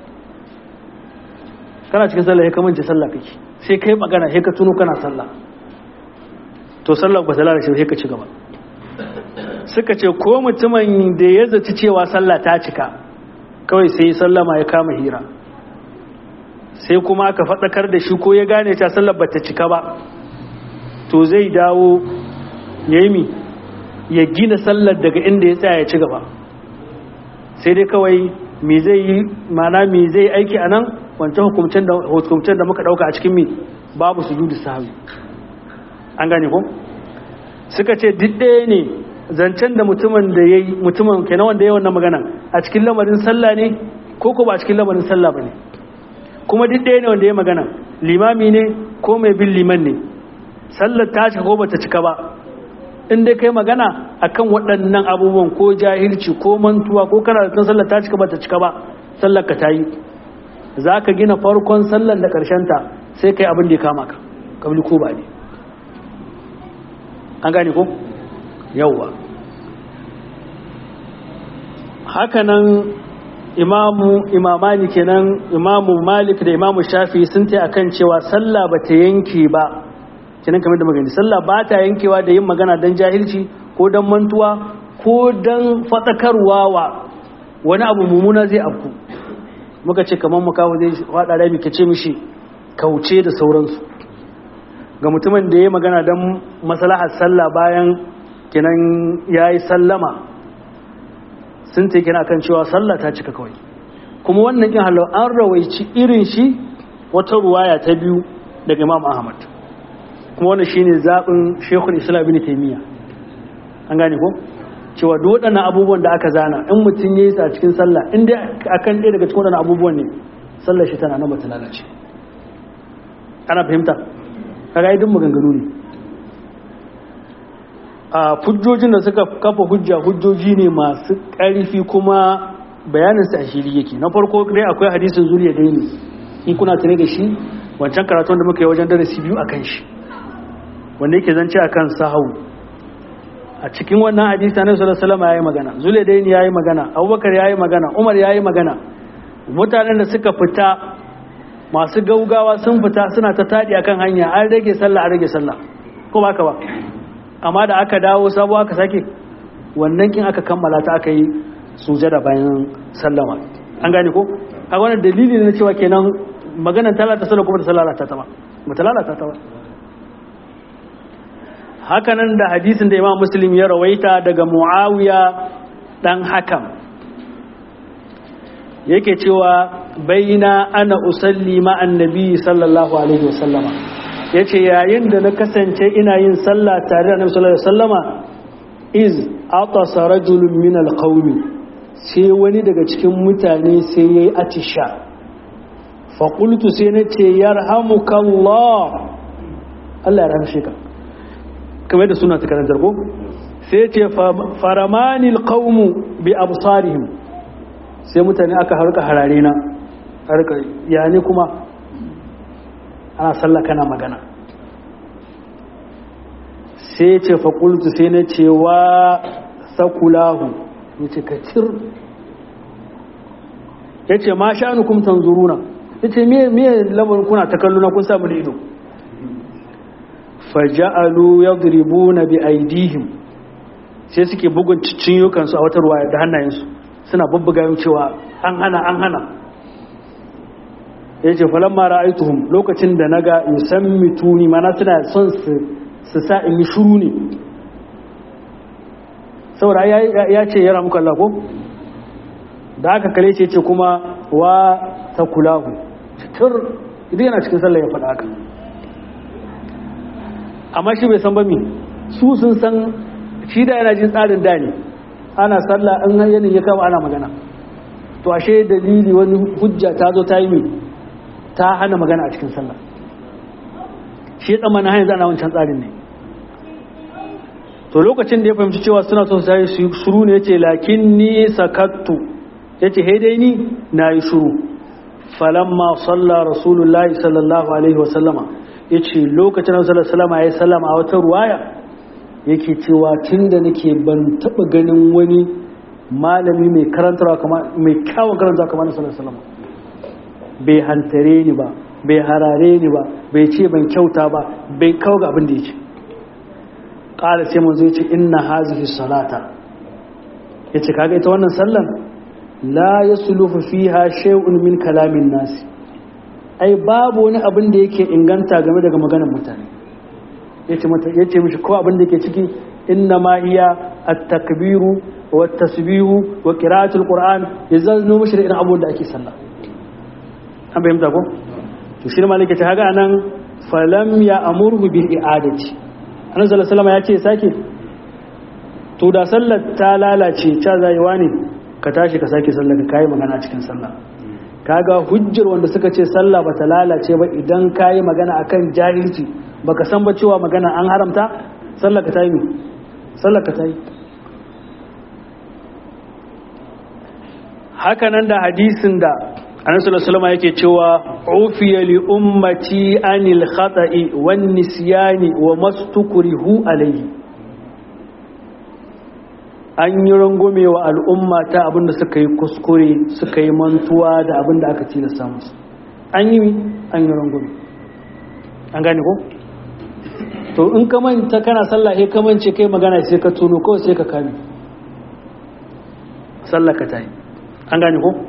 kana cikin sallah ya kamance sallah kake sai kai magana sai ka tuno kana sallah to sallah ba ta lalace sai ka ci gaba suka ce ko mutumin da ya zaci cewa sallah ta cika kawai sai sallama ya kama hira sai kuma aka faɗakar da shi ko ya gane ta sallar ba ta cika ba to zai dawo ya yi mi ya gina sallar daga inda ya tsaya ya ci gaba sai dai kawai me zai yi mana me zai aiki a nan wancan hukumcen da muka ɗauka a cikin mi babu su judu sahabi an gane ko suka ce duk ɗaya ne zancen da mutumin da ya yi mutumin kenan wanda ya wannan magana a cikin lamarin sallah ne ko ko ba a cikin lamarin sallah ba ne kuma duk ɗaya ne wanda ya magana limami ne ko mai bin liman ne sallar ta cika ko bata cika ba in dai kai magana akan waɗannan abubuwan ko jahilci ko mantuwa ko kana da sallar ta cika bata cika ba sallar ka ta yi za ka gina farkon sallar da ta sai kai abin da ya kama ka kabli ko ba ne an gane ko yawwa hakanan imamu imamani kenan imamu malik da imamu shafi sun ta akan cewa sallah ba ta yanke ba kenan kamar da magani sallah ba ta yankewa da yin magana don jahilci ko don mantuwa ko don fatsakarwa wa wani abu mummuna zai afku muka ce kamar makawo zai faɗa rami ka ce mishi kauce da sauransu ga mutumin da ya magana don masalahar sallah bayan kenan ya yi sallama sun ta kina kan cewa sallah ta cika kawai kuma wannan kin halau an rawaici irin shi wata ruwaya ta biyu daga imam ahmad kuma wannan shine zaɓin shekul islam bin taimiyya an gane ko cewa duk waɗannan abubuwan da aka zana in mutum ya yi a cikin sallah in dai akan ɗaya daga cikin waɗannan abubuwan ne sallar shi tana nan ba ta lalace ana fahimta kaga duk maganganu ne a hujjojin da suka kafa hujja hujjoji ne masu ƙarfi kuma bayaninsa a shiri yake na farko dai akwai hadisin zuriya dai ne in kuna tare da shi wancan karatun da muka yi wajen darasi biyu a kan shi wanda yake zance a kan sahau a cikin wannan hadisi na sallallahu alaihi ya yi magana zuriya dai ne ya yi magana abubakar ya yi magana umar ya yi magana mutanen da suka fita masu gaugawa sun fita suna ta taɗi akan hanya an rage sallah an rage sallah ko ba ka ba amma da aka dawo sabo aka sake wannan kin aka kammala ta aka yi sujada bayan sallama an gane ko a wannan dalili ne na cewa kenan maganar ta lalata sallah kuma ta lalata ta ba ba ta lalata ta ba hakanan da hadisin da imam muslim ya rawaita daga muawiya dan hakam yake cewa baina ana usalli ma'an nabi sallallahu alaihi wasallama ya ce yayin da na kasance ina yin sallah tare da annabi sallallahu alaihi wasallama iz atasa rajulun min alqawmi sai wani daga cikin mutane sai yayi atisha fa qultu sai na ce yarhamukallah Allah ya rahmshe ka kamar da suna ta karantar ko sai ce faramanil qawmu bi absarihim sai mutane aka harka harare na harka ya ne kuma ana sallah kana magana sai ce faƙultu sai na cewa sakulahu ya ce ka cir ya ce ma sha'anu kuma tanzuruna ya ce miye lamarin kuna ta kallo na kun samu da ido faja'alu ya na bi aidihim sai suke bugun cinyukansu a wata ruwa da hannayensu suna bubbuga yin cewa an hana an hana ya ce falon mara aituhun lokacin da na ga yusammi tuni mana suna son su sa in yi shuru ne saboda ya ce ya ramuka Allah ko da aka kale ce ce kuma wa ta kulahu cikin idan yana cikin sallah ya faɗa haka amma shi bai san ba mi su sun san shi da yana jin tsarin da ne ana sallah an yanin ya kama ana magana to ashe dalili wani hujja ta zo ta yi mi ta hana magana a cikin sallah shi tsammanin hanyar zana wancan tsarin ne to lokacin da ya fahimci cewa suna son sai su shuru ne yace lakin ni sakattu yace he dai ni nayi shuru falamma salla rasulullahi sallallahu alaihi wasallama yace lokacin da sallallahu alaihi wasallama yayi sallama a wata ruwaya yake cewa tunda nake ban taba ganin wani malami mai karantarwa kamar mai kyawun karantarwa kamar sallallahu alaihi wasallama bai hantare ni ba bai harare ni ba bai ce ban kyauta ba bai kawo ga abin da ya ce ƙara sai mun zai ce inna hazihi salata ya ce kaga ita wannan sallan la ya sulufu fiha shay'un min kalamin nasi ai babu wani abin da yake inganta game daga maganar mutane ya ce mishi ko abin da yake ciki inna ma iya at-takbiru wa tasbihu wa qira'atul qur'an yazallu mishi da irin abubuwan da ake sallah an fahimta ko to shi ne malaka ta haga nan falam ya amurhu bil i'adati annabi sallallahu alaihi ya ce sake to da sallar ta lalace ta zaiwa ne ka tashi ka sake sallar ka kai magana cikin sallah kaga hujjar wanda suka ce sallah bata lalace ba idan kai magana akan jahilci baka san ba cewa magana an haramta sallar ka tayi sallar ka tayi haka nan da hadisin da annabi sallallahu alaihi yake cewa ufiya li ummati anil khata'i wan nisyani wa mastukrihu alayhi an yi rangume wa al'umma ta abinda suka yi kuskure suka yi mantuwa da abinda aka tilasta musu an yi an yi rangume an gane ko to in ka manta kana sallah sai ka mance kai magana sai ka tuno kawai sai ka kame sallah ka tayi an gane ko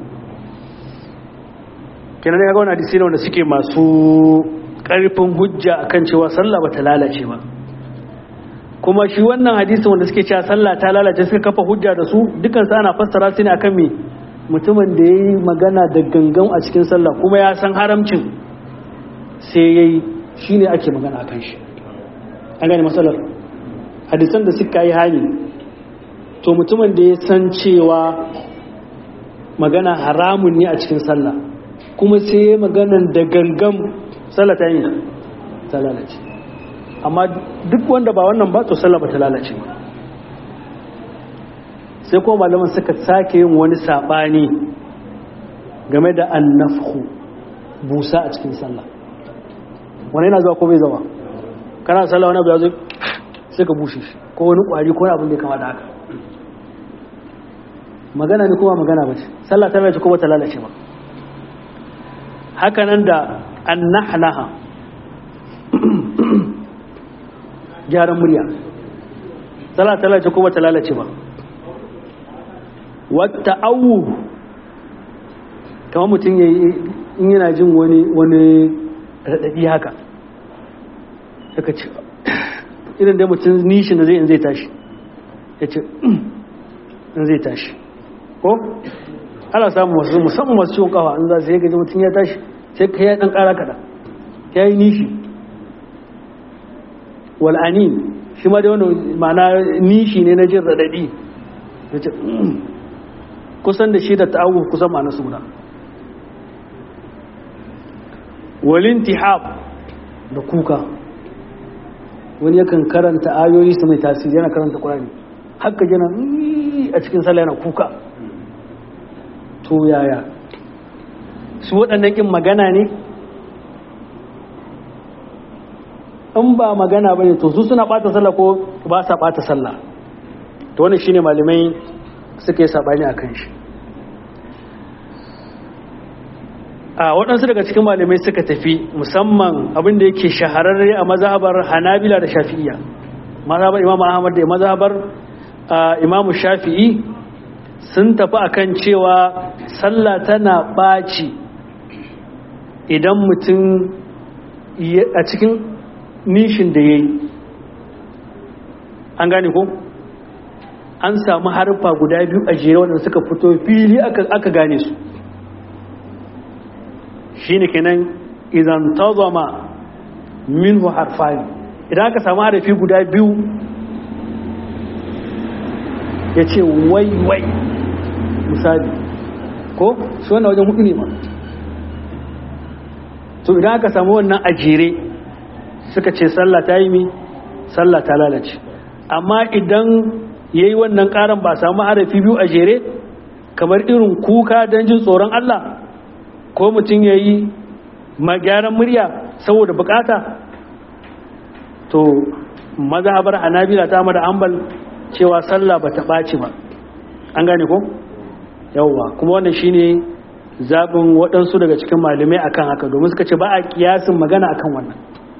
kenan ya ga wani hadisi ne wanda suke masu karfin hujja akan cewa sallah bata lalace ba kuma shi wannan hadisi wanda suke cewa sallah ta lalace suka kafa hujja da su dukan su ana fassara su ne akan me mutumin da yayi magana da gangan a cikin sallah kuma ya san haramcin sai yayi shine ake magana akan shi an gane masalar hadisan da suka yi hani to mutumin da ya san cewa magana haramun ne a cikin sallah kuma sai ya maganan da gangan sallah ta yi ta lalace amma duk wanda ba wannan ba to sallah ba ta lalace ba sai kuma malaman suka sake yin wani sabani game da annafhu busa a cikin sallah wani yana zuwa ko bai zama kana sallah wani abu ya zai sai ka bushe shi ko wani kwari ko abin da ya kama da haka magana ne kuma magana ba ce sallah ta lalace ko ba ta lalace ba haka nan da annahlaha gyaran murya sallah ta lalace ko ba ta lalace ba wata awu kamar mutum ya in yana jin wani wani raɗaɗi haka suka ce irin da mutum nishin da zai in zai tashi ya ce in zai tashi ko ana samun wasu musamman masu ciwon kafa in za su yi gaji mutum ya tashi sai ka ya ɗan ƙara kaɗa ya yi nishi wal'ani shi ma da wani ma'ana nishi ne na jin raɗaɗi ya ce kusan da shi da ta'awu kusan ma'ana su guda walin tihab da kuka wani yakan karanta ayoyi su mai tasiri yana karanta ƙwararri haka yana a cikin sallah yana kuka to yaya su waɗannan ƙin magana ne in ba magana ba ne to su suna ɓata sallah ko ba sa ɓata sallah to wani shine malamai suka yi saɓani a kan shi a waɗansu daga cikin malamai suka tafi musamman abin da yake shahararre a mazhabar hanabila da shafi'iyya mazhabar imam ahmad da mazhabar imam shafi'i sun tafi akan cewa sallah tana ɓaci idan mutum a cikin nishin da ya yi an gane ko an samu harfa guda biyu a jere waɗanda suka fito fili aka gane su shi ne kenan idan ta zama minhu harfani idan aka samu harafi guda biyu ya ce wai wai misali ko shi wannan wajen hudu ne ma to idan aka samu wannan a jere suka ce sallah ta yi mi sallah ta lalace amma idan ya yi wannan ƙaran ba samu harafi biyu a jere kamar irin kuka don jin tsoron Allah ko mutum ya yi gyaran murya saboda bukata to mazhabar hanabila ta mada ambal cewa sallah ba ta ɓaci ba an gane ko yawwa kuma wannan shine zaɓin waɗansu daga cikin malamai akan haka domin suka ce ba a kiyasin magana akan wannan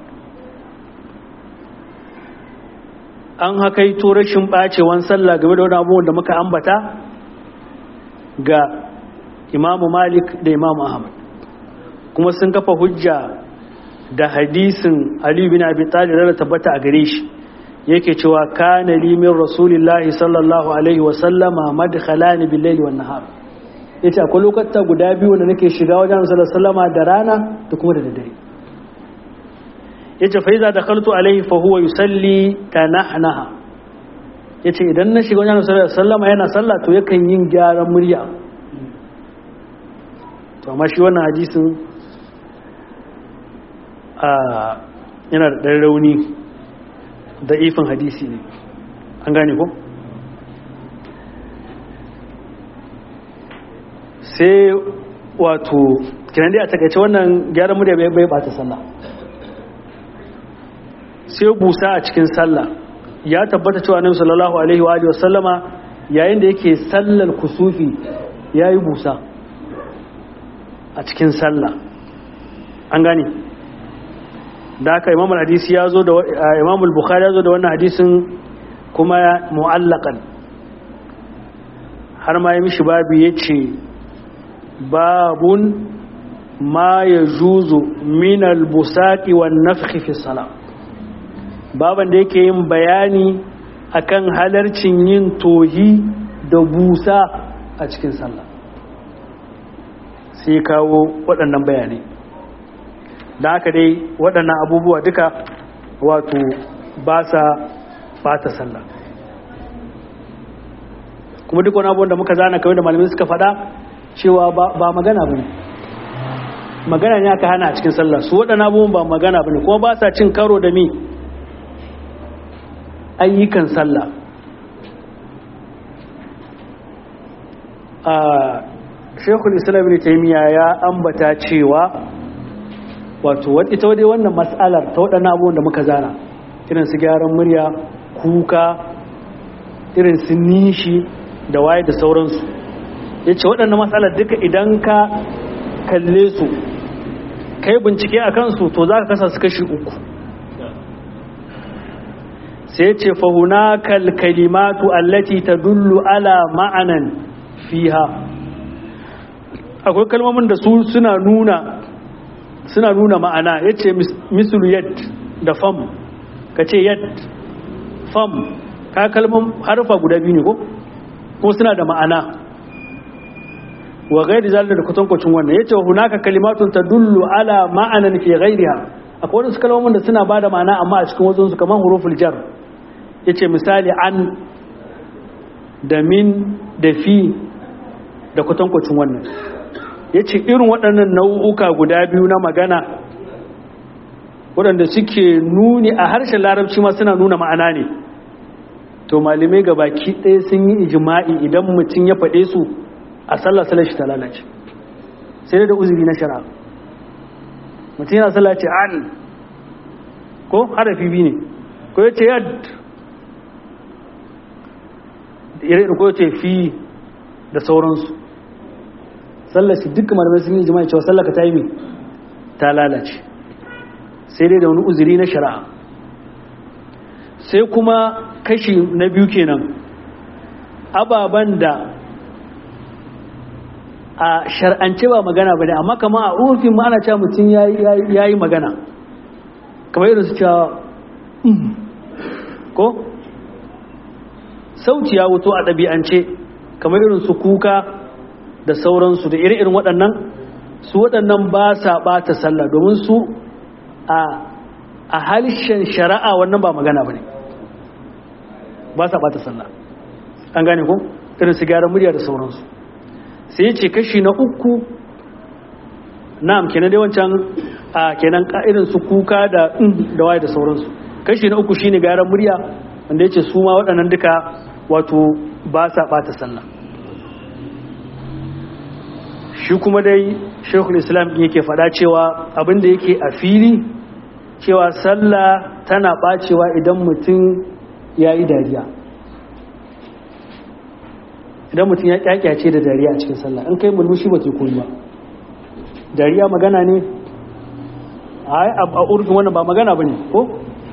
an haka yi rashin ɓacewan sallah game da wani abubuwan da muka ambata ga imamu malik da imamu ahmad kuma sun kafa hujja da hadisin ali bin abi talib da tabbata a gare shi yake cewa kana li min rasulillahi sallallahu alaihi wa sallama madkhalani bil layli wan nahar yace akwai lokuta guda biyu da nake shiga wajen sallallahu alaihi wasallama da rana da kuma da dare yace fa iza dakhaltu alaihi fa huwa yusalli tanahnaha yace idan na shiga wajen sallallahu alaihi wasallama yana sallah to yakan yin gyaran murya to amma shi wannan hadisin a yana da ɗan rauni da ifin hadisi ne an gane ko sai wato kinan dai a takaice wannan gyaran murya bai bai bata sallah sai busa a cikin sallah ya tabbata cewa annabi sallallahu alaihi wa alihi wasallama yayin da yake sallar kusufi yayi busa a cikin sallah an gane da haka imam hadisi ya zo da imam al-bukhari ya zo da wannan hadisin kuma mu'allaqan har ma ya mishi babu yace babun ma yajuzu min al-busaqi wan nafkhi fi salat baban da yake yin bayani akan halarcin yin tohi da busa a cikin sallah sai kawo waɗannan bayanai da haka dai waɗannan abubuwa duka wato ba sa bata sallah kuma duk wani abubuwan da muka zana kawai da malamai suka faɗa cewa ba magana ba ne magana ne aka hana a cikin sallah su waɗannan abubuwan ba magana ba ne kuma ba sa cin karo da mi ayyukan sallah a shekul islam ne taimiyya ya ambata cewa wato ita wadai wannan matsalar ta waɗannan abubuwan da muka zana irin su gyaran murya kuka irin su nishi da waye da sauransu ya ce waɗannan matsalar duka idan ka kalle su kai bincike a kansu to za ka kasa su kashi uku sai ce fahuna kalkalimatu allati ta dullu ala ma'anan fiha akwai kalmomin da su suna nuna suna nuna ma'ana ya ce misulu yad da fam ka ce yad fam ka kalmar harfa guda biyu ne ko kuma suna da ma'ana wa gairi zalina da kutankwacin wannan ya ce wa hunaka kalimatun ta dullu ala ma'anan ke gairiha akwai wasu kalmomin da suna ba da ma'ana amma a cikin wasu kamar huruful jar ya ce misali an da min da fi da kutankwacin wannan ya ce irin waɗannan nau'uka guda biyu na magana waɗanda suke nuni a harshen larabci ma suna nuna ma'ana ne to malamai ga baki ɗaya sun yi ijima'i idan mutum ya faɗe su a sallah sallar shi ta lalace sai da uzuri na shara mutum yana sallah ce an ko harafi biyu ne ko ya ce yad irin ko ya ce fi da sauransu sallar shi dukkan malamai sun yi jima'i cewa sallar ka ta yi ta lalace sai dai da wani uzuri na shari'a sai kuma kashi na biyu kenan ababen da a shar'ance ba magana ba ne amma kama a urfin ma ana cewa mutum ya yi magana kamar irin su cewa ko sauti ya wuto a ɗabi'ance kamar irin su kuka da sauransu da iri-irin waɗannan su waɗannan ba sa ɓata sallah domin su a halishen shari'a wannan ba magana ba ne ba sa ɓata sallah an gane ko irin su gyara murya da sauransu sai ce kashi na uku na'am kenan dai wancan a kenan irin su kuka da da waye da sauransu kashi na uku shine gyaran murya wanda yace su ma waɗannan duka wato ba sa ɓata sallah shi kuma dai shekul islam yake faɗa cewa abinda yake a fili cewa sallah tana ɓacewa idan mutum ya yi dariya idan mutum ya kyakyace da dariya a cikin sallah in kai mulmushi ba ke koyi ba dariya magana ne a urfin wannan ba magana ba ne ko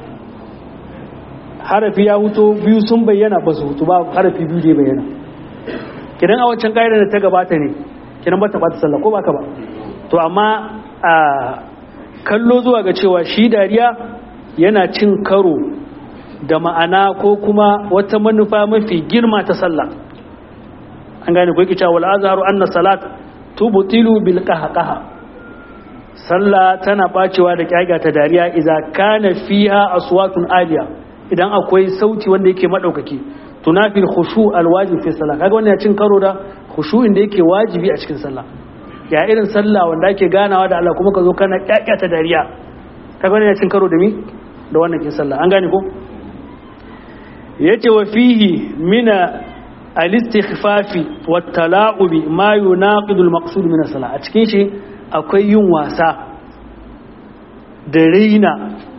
harafi ya huto biyu sun bayyana ba su hutu ba harafi biyu da bayyana kidan a wancan ƙa'idar da ta gabata ne kidan ba ta bata sallah ko ba ka ba to amma a kallo zuwa ga cewa shi dariya yana cin karo da ma'ana ko kuma wata manufa mafi girma ta sallah an gane ko yake cewa wal azharu anna salat tubtilu bil qahqaha sallah tana bacewa da kyaga ta dariya idza kana fiha aswatun aliya idan akwai sauti wanda yake madaukaki tunafil khushu al wajib fi salah kaga wannan ya cin karo da khushu'in da yake wajibi a cikin sallah ya irin sallah wanda ake ganawa da Allah kuma ka zo kana kyaga ta dariya kaga wannan ya cin karo da mi da wannan kin sallah an gane ko yace wa fihi mina al-istikhfafi wat-tala'ubi ma yunaqidu al-maqsud min as-salah a cikin shi akwai yin wasa da raina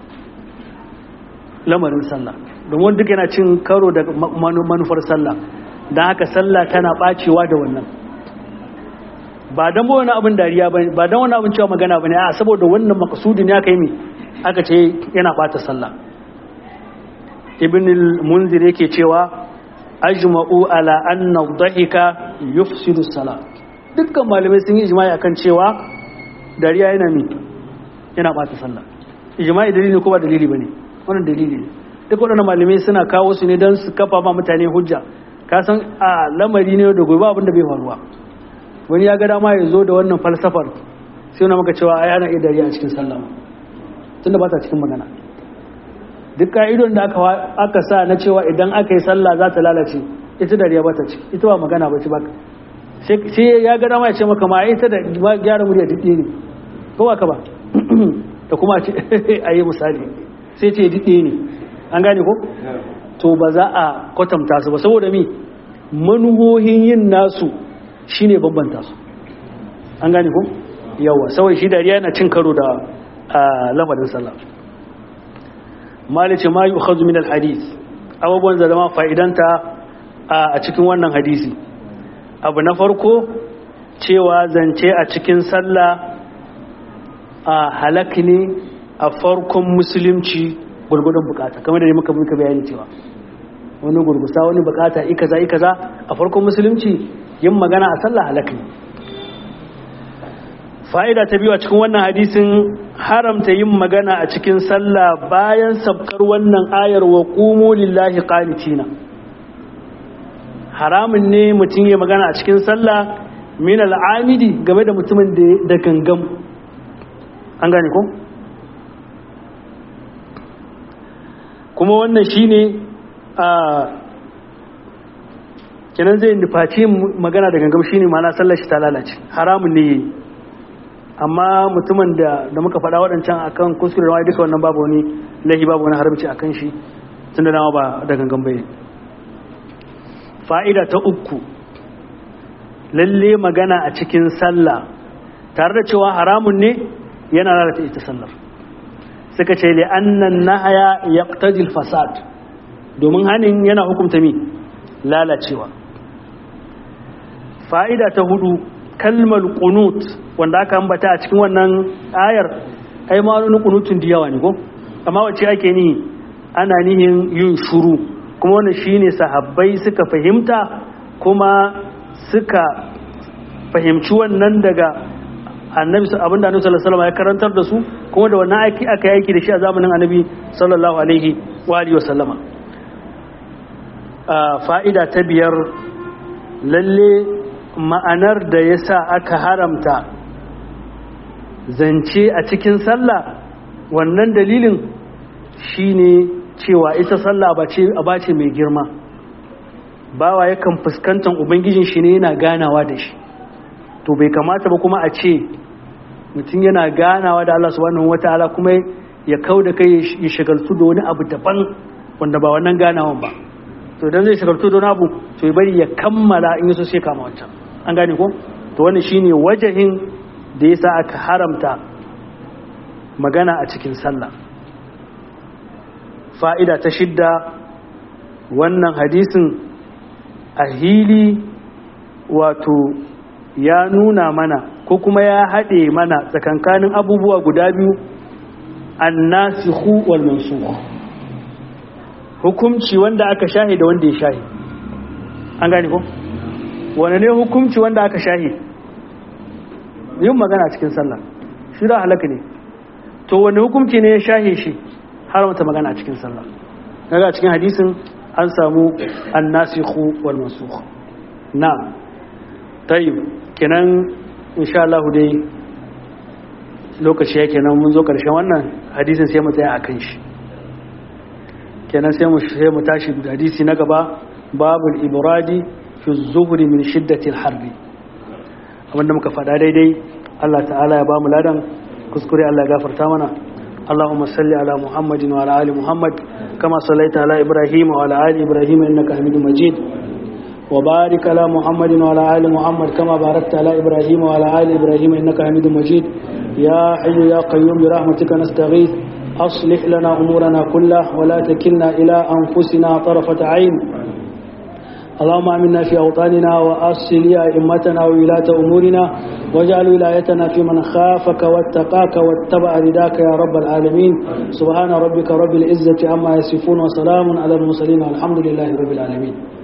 lamarin sallah domin duk yana cin karo da manufar sallah dan haka sallah tana bacewa da wannan ba dan wani abin dariya bane ba dan wani abin cewa magana bane a saboda wannan maqsudin ya kai mi aka ce yana bata sallah ibn al-munzir yake cewa ajma'u ala anna dhahika yufsidu salat dukkan malamai sun yi ijma'i akan cewa dariya yana mi yana bata sallah ijma'i dalili ko ba dalili bane wannan dalili ne duk waɗannan malamai suna kawo su ne don su kafa ma mutane hujja ka san a lamari ne da gobe abin da bai faruwa wani ya ga dama ya zo da wannan falsafar sai wani maka cewa ai ana iya dariya a cikin sallah tunda ba ta cikin magana duk ka'idon da aka sa na cewa idan aka yi sallah za ta lalace ita dariya ba ta ci ita ba magana ba ci ba sai ya ga dama ya ce maka ma ita da gyara murya duk ne ko ba ka ba da kuma a yi misali sai ce duk ne an gane ko to ba za a kwatanta su ba saboda mi manuhohin yin nasu shine bambanta su an gane ko yawa saboda shi dariya yana cin karo da lamarin sallah malice ma yu'khadhu min al-hadith abubuwan da zama fa'idanta a cikin wannan hadisi abu na farko cewa zance a cikin sallah a halak ne a farkon musulunci gurgudun bukata kamar da muka muka bayani cewa wani gurgusa wani bukata ikaza ikaza a farkon musulunci yin magana a sallah halak ne fa'ida ta biyu a cikin wannan hadisin haramta yin magana a cikin sallah bayan sabkar wannan ayar wa ƙumu lillahi ƙanitina haramun ne mutum ya magana a cikin sallah min al'amidi game da mutumin da gangam an gane ko? kuma wannan shi ne a kenan zai nufaci magana da gangam shi ne mana sallar shi ta lalace haramun ne yi amma mutumin da da muka faɗa waɗancan akan kuskure da duka wannan babu wani lahi babu wani haramci akan shi tun da dama ba da gangan bai fa'ida ta uku lalle magana a cikin sallah tare da cewa haramun ne yana lalata ita sallar suka ce li annan nahaya yaqtadi fasad domin hanin yana hukunta mi lalacewa fa'ida ta hudu kalmar qunut wanda aka ambata a cikin wannan ayar ai ma wani qunutun da yawa ne ko amma wace ake ni ana nihin yin shuru kuma wannan shine sahabbai suka fahimta kuma suka fahimci wannan daga annabi abinda annabi sallallahu alaihi wasallam ya karantar da su kuma da wannan aiki aka yi aiki da shi a zamanin annabi sallallahu alaihi wa alihi wasallama fa'ida ta biyar lalle ma'anar da ya sa aka haramta zance a cikin sallah wannan dalilin shine cewa ita sallah ba ce mai girma bawa yakan fuskantar ubangijin shi ne yana ganawa da shi to bai kamata ba kuma a ce mutum yana ganawa da Allah subhanahu wataala kuma ya kau da kai ya shagaltu da wani abu daban wanda ba wannan ganawan ba to idan zai shagaltu don abu to ya bari ya kammala in yaso sai kama wancan an gane ko to wannan shine wajahin da yasa aka haramta magana a cikin sallah fa'ida ta shidda wannan hadisin a hili wato ya nuna mana ko kuma ya haɗe mana tsakankanin abubuwa guda biyu annasihu wal mansukh hukumci wanda aka shahi da wanda ya shahi an gane ko wane ne hukumci wanda aka shahi yin magana cikin sallah shi da halaka ne to wane hukumci ne ya shahe shi haramta magana cikin sallah daga cikin hadisin an samu annasikhu wal mansukh na tayyib kenan insha Allah dai lokaci yake nan mun zo karshen wannan hadisin sai mu tsaya akan shi kenan sai mu sai mu tashi da hadisi na gaba babul ibradi fi zuhri min shiddati al-harbi abinda muka faɗa daidai Allah ta'ala ya ba mu ladan kuskure Allah ya gafarta mana اللهم صل على محمد وعلى ال محمد كما صليت على ابراهيم وعلى ال ابراهيم انك حميد مجيد وبارك على محمد وعلى ال محمد كما باركت على ابراهيم وعلى ال ابراهيم انك حميد مجيد يا حي يا قيوم برحمتك نستغيث اصلح لنا امورنا كلها ولا تكلنا الى انفسنا طرفه عين اللهم امنا في اوطاننا واصل ائمتنا وولاة امورنا واجعل ولايتنا في من خافك واتقاك واتبع رداك يا رب العالمين سبحان ربك رب العزه عما يصفون وسلام على المرسلين والحمد لله رب العالمين